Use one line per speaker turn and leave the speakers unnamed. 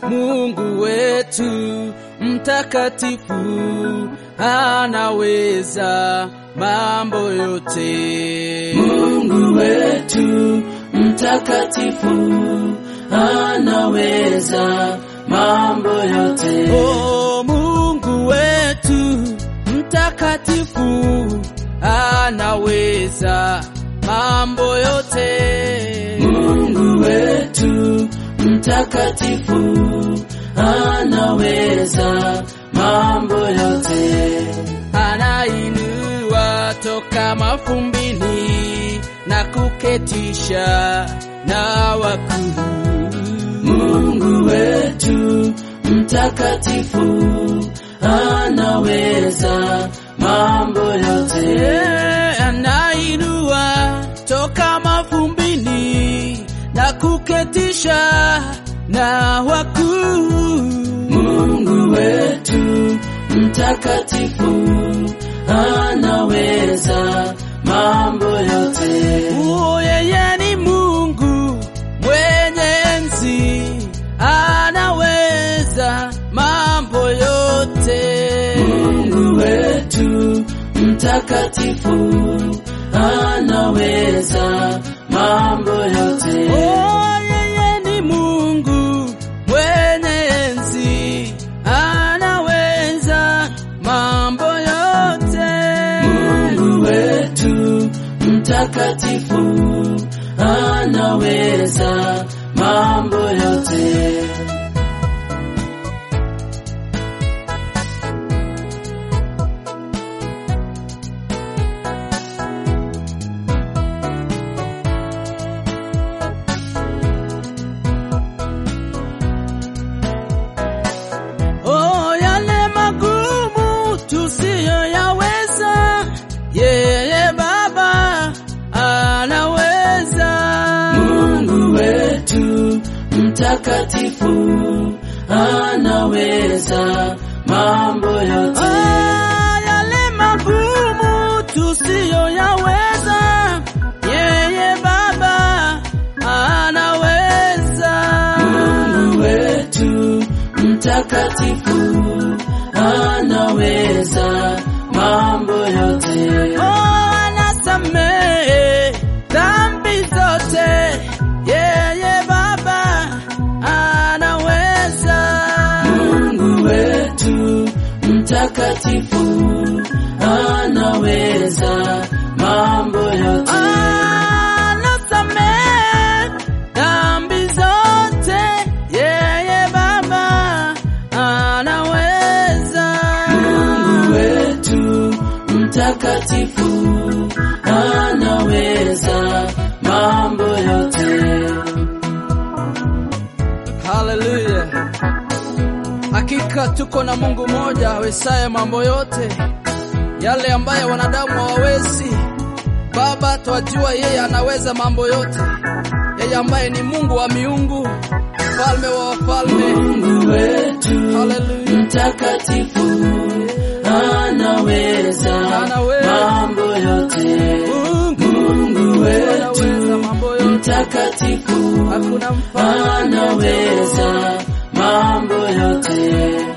Mungu wetu mtakatifu anaweza mambo yote.
Mungu wetu mtakatifu anaweza mambo yote.
Oh, Mungu wetu mtakatifu anaweza mambo yote.
Mungu wetu mtakatifu anaweza mambo yote.
Anainua toka mafumbini na kuketisha na wakuu.
Mungu wetu mtakatifu anaweza mambo yote.
Yeah, anainua toka mafumbini na kuketisha na wakuu.
Mungu wetu mtakatifu anaweza mambo yote.
Oh, yeye ni Mungu mwenye enzi, anaweza mambo yote.
Mungu wetu mtakatifu anaweza mambo yote.
Oh, yeye ni Mungu mwenye enzi, anaweza mambo yote.
Mungu wetu mtakatifu anaweza mambo yote.
Oh, yale magumu tusiyoyaweza, yeye Baba anaweza.
Mungu wetu mtakatifu anaweza mambo yote.
Ah, yale magumu tusiyoyaweza, yeye Baba anaweza.
Mungu wetu mtakatifu anaweza mambo yote.
Oh, anasamehe dhambi zote, yeye Baba anaweza.
Mungu wetu mtakatifu anaweza mambo yote.
Anasamehe dhambi zote, yeye Baba anaweza.
Mungu wetu mtakatifu anaweza mambo yote.
Haleluya! Hakika tuko na Mungu mmoja awezaye mambo yote, yale ambayo wanadamu hawawezi. Baba, twajua yeye anaweza mambo yote, yeye ambaye ni Mungu wa miungu, mfalme wa wafalme.
Mungu wetu
Haleluya!
mtakatifu anaweza
Anaweza.
mambo yote.
Mungu
Mungu
anaweza
wetu
mambo yote,
mtakatifu
hakuna mfano
anaweza mambo yote.